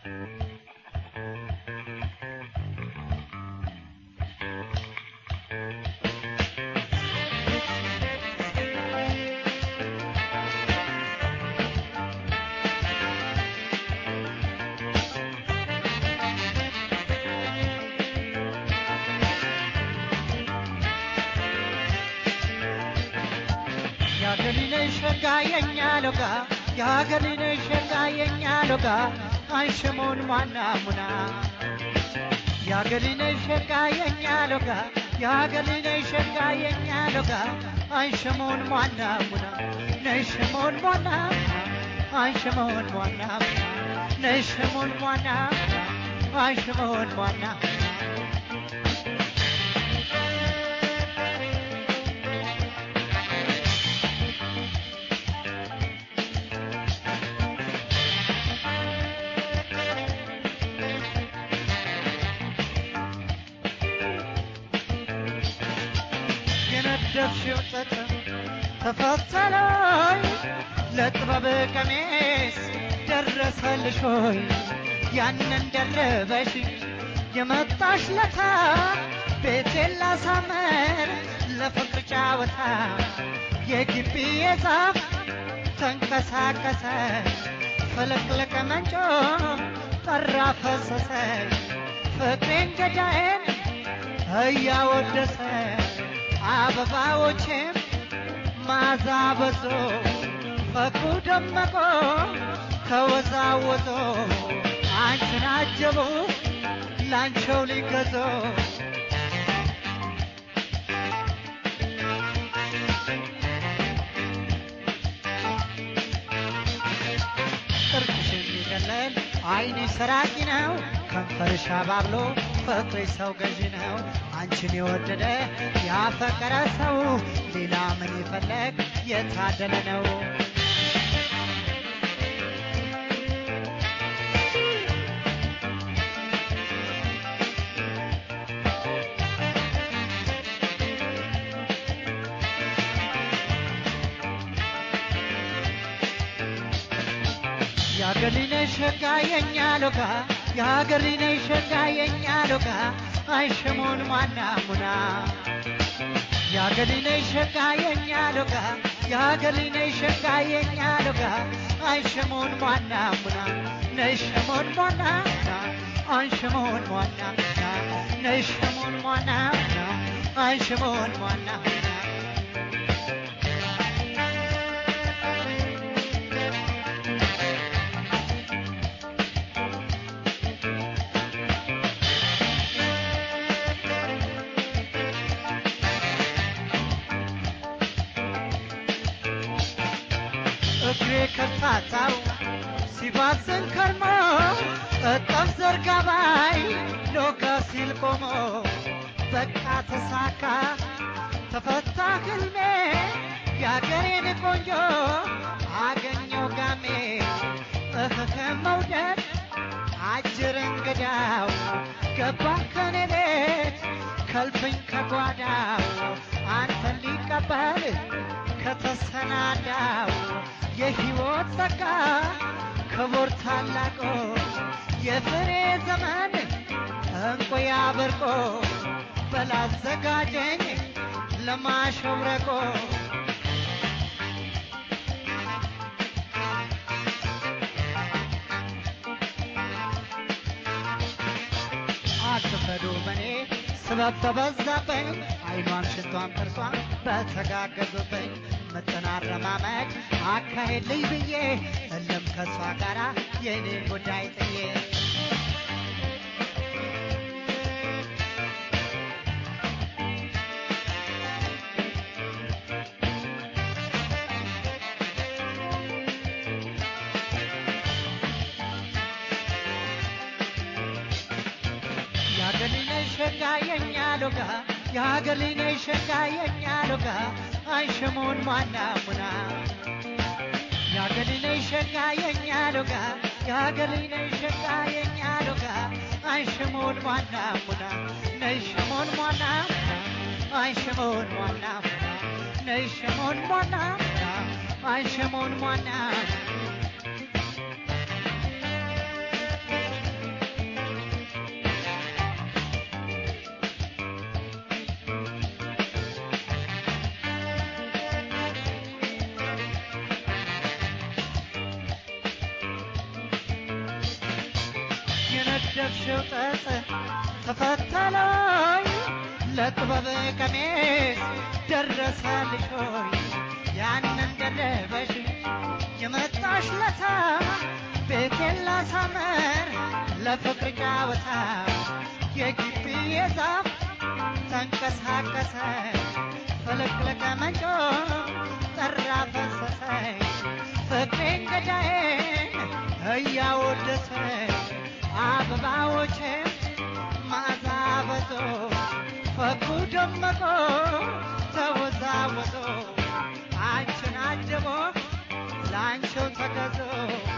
የሀገር ልጅ ሸጋ የኛ ሎጋ የሀገር ልጅ ሸጋ የኛ ሎጋ አንሽሞን ማና ሙና የሀገር ልጅ ሸጋ የኛ ሎጋ የሀገር ልጅ ሸጋ የኛ ሎጋ አንሽሞን ማና ሙና ነሽሞን ማና አንሽሞን ማና ነሽሞን ማና አንሽሞን ማና የነደፍሽው ጥጥ ተፈተለይ ለጥበብ ቀሚስ ደረሰልሽ ሆይ ያንን ደረበሽ የመጣሽ ለታ ቤቴን ላሳመር ለፍቅር ጫወታ የግቢ የዛፍ ተንቀሳቀሰ ፍልቅልቅ መንጮ ጠራ ፈሰሰ ፍቅሬን ገዳዬን እያወደሰ አበባዎችም ማዛ በዞ ፈኩ ደመቆ ተወዛወዞ አንቺን አጀቡ ላንቸው ሊገዞ ጥርትሽ የሚደለል አይንሽ ሰራቂ ነው ከንፈርሽ አባብሎ ፍቅርሽ ሰው ገዢ ነው አንቺን የወደደ ያፈቀረ ሰው ሌላ ምን ይፈለግ የታደለ ነው የአገር ልጅ ነሽ ሸጋ የኛ ሎጋ የሀገር ልጅ ነሽ ሸጋ የኛ ሎጋ አይሽሙን ማና ሙና የአገር ልጅ ነሽ ሸጋ የኛ ሎጋ የሀገር ልጅ ነሽ ሸጋ የኛ ሎጋ አይሽሙን ማና ሙና ነሽሙን ማና ሙና አንሽሙን ማና ሙና ነሽሙን ማና ሙና አንሽሙን ማና ሙና እግሬ ከፋታው ሲባዝን ከርሞ እጠፍ ዘርጋባይ ሎጋ ሲል ቆሞ በቃ ተሳካ ተፈታ ህልሜ የአገሬን ቆንጆ አገኘው ጋሜ እህህ መውደድ አጅር እንግዳው ገባ ከኔ ቤት ከልፍኝ ከጓዳው አንተን ሊቀበል ከተሰናዳው የሕይወት ጸጋ ክቡር ታላቆ የፍሬ ዘመን እንቁ ያበርቆ በላዘጋጀኝ ለማሸብረቆ አትፈዱ በኔ ስበብ በበዛብኝ አይኗም ሽቷም ጥርሷም በተጋገዙብኝ ምጥን አረማመድ አካሄድ ልይ ብዬ እልም ከሷ ጋራ የኔን ጉዳይ ጥዬ የሀገር ልጅ ነሽ ሸጋ የኛ ሎጋ የሀገር ልጅ ነሽ ሸጋ የኛ ሎጋ አይሽሙን ማና ሙና የሀገር ልጅ ነሽ ሸጋ የኛ ሎጋ የሀገር ልጅ ነሽ ሸጋ የኛ ሎጋ አይሽሙን ማና ሙና ነይሽሙን ማና ሙና አይሽሙን ማና ሙና ነይሽሙን ማና ሙና አይሽሙን ማና ሙና የነደፍሽው ጠጽ ተፈተለይ ለጥበብ ቀሚስ ደረሰልሽ ሆይ ያንን ደረበሽ የመጣሽ ለታ ቤቴን ላሳመር ለፍቅር ጫወታ የግቢ የዛፍ ተንቀሳቀሰ ፍልቅልቅ መንጮ ጠራ ፈሰሰ ፍቅሬን ገዳዬን እያወደሰ አበባዎችም ማዛ በዞ ፈኩ ደመቆ ተወዛወዞ አንቺን አጀቦ ለአንቺው ተገዞ